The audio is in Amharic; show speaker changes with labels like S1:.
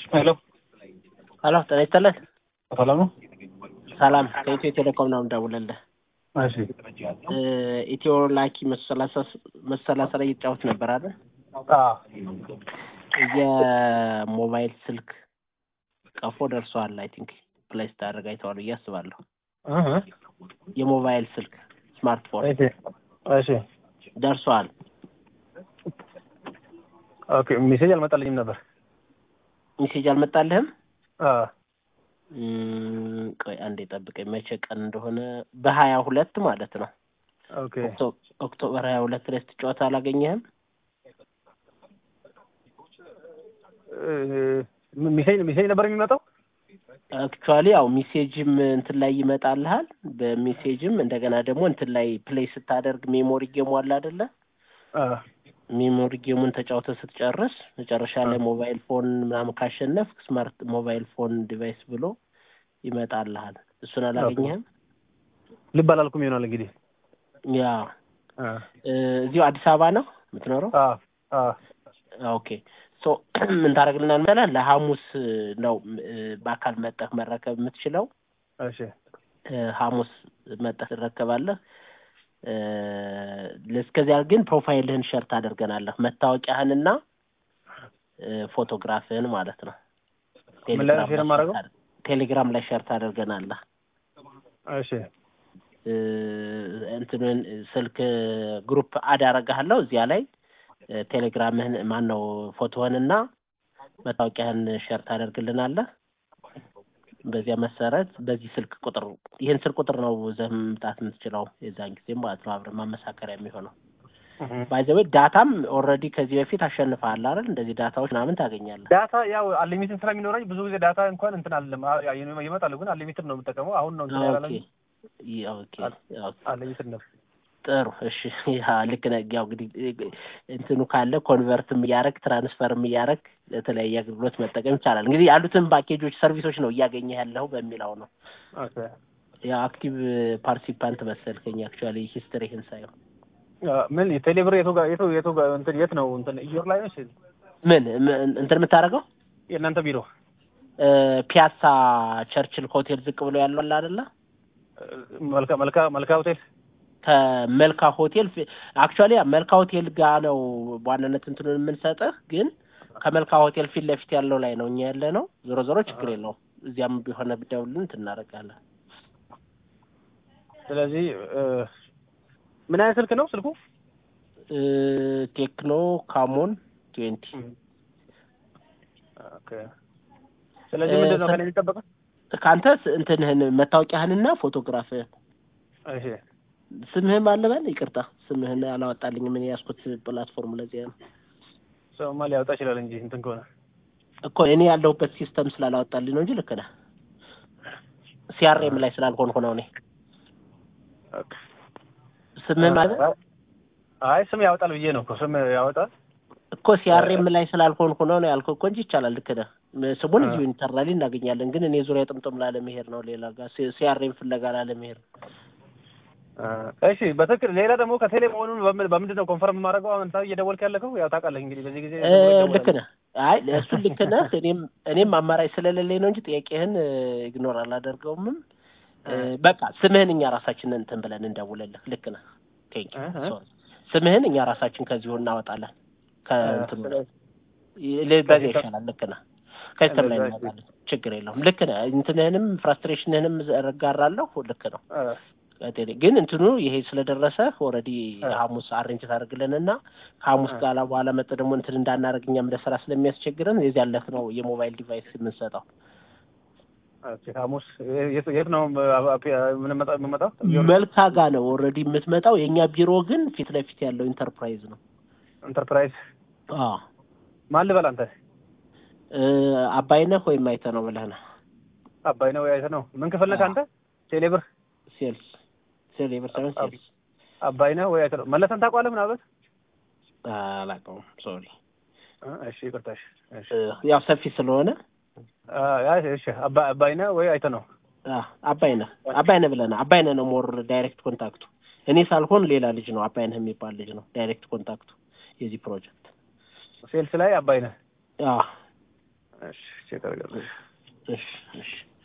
S1: ሄሎ
S2: ሄሎ ጤና ይስጥልን።
S1: ሰላም ነው?
S2: ሰላም ከኢትዮ ቴሌኮም ነው የምደውልልህ።
S1: እሺ
S2: እ ኢትዮ ላኪ መሰላሳ መሰላሳ ላይ እየተጫወት ነበር አይደል?
S1: አዎ
S2: የሞባይል ስልክ ቀፎ ደርሷል። አይ ቲንክ ፕሌይ ስታደርግ አይተዋል ብዬ አስባለሁ።
S1: እህ
S2: የሞባይል ስልክ ስማርትፎን
S1: እሺ እሺ
S2: ደርሷል።
S1: ኦኬ ሜሴጅ አልመጣልኝም ነበር።
S2: ሜሴጅ አልመጣልህም?
S1: አ
S2: እም፣ ቆይ አንዴ ጠብቀኝ። መቼ ቀን እንደሆነ በሀያ ሁለት ማለት ነው።
S1: ኦኬ
S2: ኦክቶ- ኦክቶበር ሀያ ሁለት ላይ ስትጫወት አላገኘህም?
S1: እ ሜሴጅ ሜሴጅ ነበር የሚመጣው?
S2: አክቹዋሊ ያው ሜሴጅም እንትን ላይ ይመጣልሃል። በሜሴጅም እንደገና ደግሞ እንትን ላይ ፕሌይ ስታደርግ ሜሞሪ ጌሙ አለ አይደለ?
S1: አ
S2: ሜሞሪ ጌሙን ተጫውተ ስትጨርስ መጨረሻ ላይ ሞባይል ፎን ምናምን ካሸነፍ ስማርት ሞባይል ፎን ዲቫይስ ብሎ ይመጣልሃል። እሱን አላገኘህም?
S1: ልብ አላልኩም ይሆናል እንግዲህ።
S2: ያ
S1: አ
S2: እ፣ እዚሁ አዲስ አበባ ነው የምትኖረው?
S1: አ አ
S2: ኦኬ ሶ ምን ታደርግልናል መሰለህ? ለሐሙስ ነው እ፣ በአካል መጠህ መረከብ የምትችለው።
S1: እሺ
S2: እ፣ ሐሙስ መጠህ ትረከባለህ። እ፣ እስከዚያ ግን ፕሮፋይልህን ሸር ታደርገናለህ። መታወቂያህንና እ፣ ፎቶግራፍህን ማለት ነው።
S1: ምን ላይ ነው ሼር የማደርገው?
S2: ታደርግ- ቴሌግራም ላይ ሸር ታደርገናለህ።
S1: እሺ
S2: እ፣ እንትንን ስልክ ግሩፕ አድ አደርግሃለሁ እዚያ ላይ እ፣ ቴሌግራምህን ማን ነው ፎቶህንና መታወቂያህን ሸር ታደርግልናለህ። በዚያ መሰረት በዚህ ስልክ ቁጥር ይህን ስልክ ቁጥር ነው ይዘህ መምጣት የምትችለው የዛን ጊዜ ማለት ነው። አብረን ማመሳከሪያ የሚሆነው ባይዘዌ ዳታም ኦልሬዲ ከዚህ በፊት አሸንፈሃል አይደል? እንደዚህ ዳታዎች ምናምን ታገኛለህ።
S1: ዳታ ያው አንሊሚትድ ስለሚኖረኝ ብዙ ጊዜ ዳታ እንኳን እንትን አለም ይመጣሉ፣ ግን አንሊሚትድ ነው የምጠቀመው። አሁን ነው እንትን ያላለኝ
S2: ኦኬ ይ- ኦኬ ኦኬ።
S1: አንሊሚትድ ነው።
S2: ጥሩ እሺ። ያ ልክ ነህ። ያው እንግዲህ እንትኑ ካለ ኮንቨርትም እያደረግ ትራንስፈርም እያደረግ ለተለያየ አገልግሎት መጠቀም ይቻላል። እንግዲህ ያሉትን ፓኬጆች፣ ሰርቪሶች ነው እያገኘህ ያለው በሚለው ነው።
S1: ኦኬ
S2: ያው አክቲቭ ፓርቲሲፓንት መሰልከኝ አክቹዋሊ ሂስትሪህን ሳየው
S1: አ፣ ምን ቴሌብር የቱ ጋር የቱ የቱ ጋር እንትን የት ነው እንትን ኢዮር ላይ ነው እሺ?
S2: ምን ምን- እንትን የምታደርገው
S1: የእናንተ ቢሮ
S2: እ፣ ፒያሳ ቸርችል ሆቴል ዝቅ ብሎ ያለው አለ አይደለ?
S1: መልካ መልካ መልካ ሆቴል
S2: ከመልካ ሆቴል አክቹዋሊ መልካ ሆቴል ጋር ነው በዋናነት እንትኑን የምንሰጥህ፣ ግን ከመልካ ሆቴል ፊት ለፊት ያለው ላይ ነው እኛ ያለ ነው። ዞሮ ዞሮ ችግር የለውም። እዚያም ቢሆነ ብደውልን እንትን እናደርጋለን።
S1: ስለዚህ እ፣ ምን አይነት ስልክ ነው ስልኩ?
S2: እ፣ ቴክኖ ካሞን ትዌንቲ
S1: ኦኬ ስለዚህ
S2: እ፣
S1: ምንድን ነው
S2: ስል-
S1: ከእኔ የሚጠበቀው?
S2: ከአንተ እንትንህን መታወቂያህንና ፎቶግራፍህን
S1: እሺ
S2: ስምህም አለበል ይቅርታ፣ ስምህን አላወጣልኝም። ምን ያዝኩት ፕላትፎርም ለዚያ ነው
S1: ሰውማ ሊያወጣ ይችላል እንጂ እንትን ከሆነ
S2: እኮ እኔ ያለሁበት ሲስተም ስላላወጣልኝ ነው እንጂ ልክ ነህ። ሲአርኤም ላይ ስላልሆንኩ ነው እኔ
S1: ኦኬ።
S2: ስምህ ማለት
S1: አይ ስም ያወጣል ብዬ ነው እኮ ስም ያወጣል።
S2: እኮ ሲአርኤም ላይ ስላልሆንኩ ነው ነው ያልኩህ እኮ እንጂ ይቻላል። ልክ ነህ። ስሙን
S1: አ።
S2: እዚሁ ኢንተርናሊ እናገኛለን፣ ግን እኔ ዙሪያ ጥምጥም ላለመሄድ ነው ሌላ ጋር ሲአርኤም ፍለጋ ላለመሄድ ነው።
S1: እሺ በትክክል ሌላ ደግሞ ከቴሌ መሆኑን በምን- በምንድን ነው ኮንፈርም የማደርገው? አሁን አንተ እየደወልክ ያለከው ያው ታውቃለህ እንግዲህ በዚህ ጊዜ
S2: እ፣ ልክ ነህ። አይ እሱን ልክ ነህ። እኔም እኔም አማራጭ ስለሌለኝ ነው እንጂ ጥያቄህን ኢግኖር አላደርገውምም። እ፣ በቃ ስምህን እኛ ራሳችን እንትን ብለን እንደውልልህ። ልክ ነህ። ቴንክ
S1: እህ።
S2: ስምህን እኛ ራሳችን ከዚሁ እናወጣለን። ከእንትኑ ላይ ይ- በዚያ ይሻላል። ልክ ነህ። ከስተም ላይ
S1: እንደዛ
S2: እናወጣለን። ችግር የለውም። ልክ ነህ። እንትንህንም ፍራስትሬሽንህንም እጋራለሁ። ልክ ነው። ቴሌ ግን እንትኑ ይሄ ስለደረሰ ኦልሬዲ
S1: አ።
S2: ሐሙስ አሬንጅ ታደርግልንና ከሐሙስ
S1: አ።
S2: ጋር በኋላ መጥ ደግሞ እንትን እንዳናደርግ እኛም ለስራ ስለሚያስቸግረን የዚህ ያለት ነው የሞባይል ዲቫይስ የምንሰጠው።
S1: ሐሙስ የት የት ነው የምንመጣው የምንመጣው?
S2: መልካ ጋ ነው ኦልሬዲ የምትመጣው። የእኛ ቢሮ ግን ፊት ለፊት ያለው ኢንተርፕራይዝ ነው።
S1: ኢንተርፕራይዝ
S2: አዎ
S1: ማን ልበል አንተ?
S2: እ፣ አባይነህ ወይም አይተህ ነው ብለህ ነው
S1: አባይ ነው ያይተ ነው ምን ክፍል ነህ
S2: አዎ።
S1: አንተ? ቴሌብር
S2: ሴልስ ሴል የብር ሳይሆን
S1: አብ-
S2: ሴልስ
S1: አባይ ነው ወይ አይተ ነው መለሰን ታውቀዋለህ? ምናልባት
S2: አላውቀውም። ሶሪ
S1: እ፣ እሺ ይቅርታ እሺ እሺ
S2: ያው ሰፊ ስለሆነ
S1: አ፣ ያ እሺ አባ- አባይ ነው ወይ አይተ ነው
S2: አ፣ አባይነህ አባይነህ ብለህ አባይነህ ነው ሞር ዳይሬክት ኮንታክቱ። እኔ ሳልሆን ሌላ ልጅ ነው አባይነህ የሚባል ልጅ ነው ዳይሬክት ኮንታክቱ የዚህ ፕሮጀክት።
S1: ሴልስ ላይ አባይ ነህ።
S2: አዎ
S1: እሺ ቼክ አደርጋለሁ።
S2: እሺ እሺ